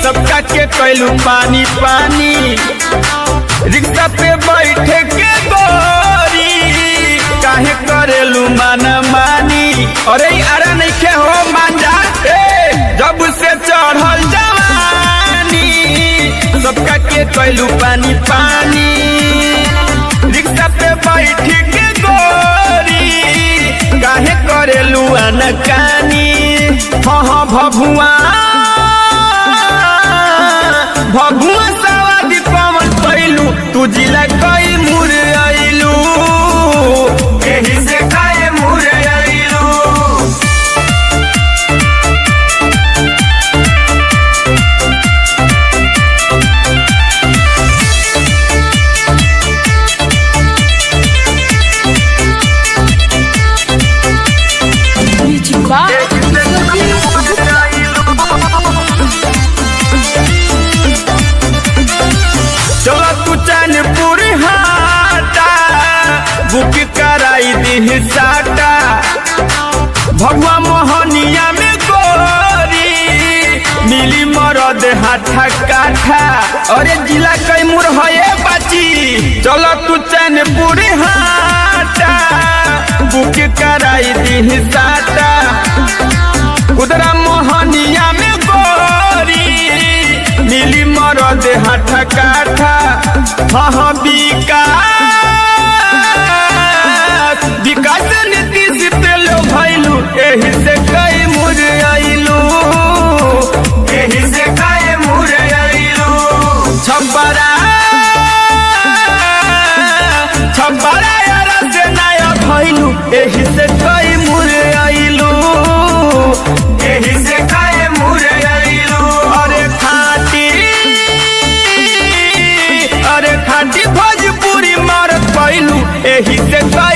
सबका के कैलू पानी पानी रिक्शा पे बैठे के गोरी काहे करेलू माना मानी अरे अरे नहीं के हो मांजा ए जब से चढ़ल जवानी सबका के कैलू पानी पानी रिक्शा पे बैठ के गोरी काहे करेलू अनकानी हाँ हाँ भभुआ भभुआ सवादी पवन पैलू तू जिला कई मुर आइलू एही से काहे मुर आइलू Music Box. चलो तू चैनपुर हाटा बुक कराई दी साटा भगवा मोहनिया में गोरी मिली मरद हाथा काठा अरे जिला कैमूर है बाची चलो तू चैनपुर हाटा बुक कराई दी साटा उधरा मोहनिया में गोरी मिली मरद हाथ काठा हाँ हाँ विकास विकास नीतीश पे लो भैलू एही से कई मुर आइलू एही से कई मुर आइलू छब्बरा छब्बरा यार से नया भैलू एही से कई मुर आइलू एही से कई मुर आइलू अरे खाटी अरे खाटी भोजपुरी मारत पैलू एही से कई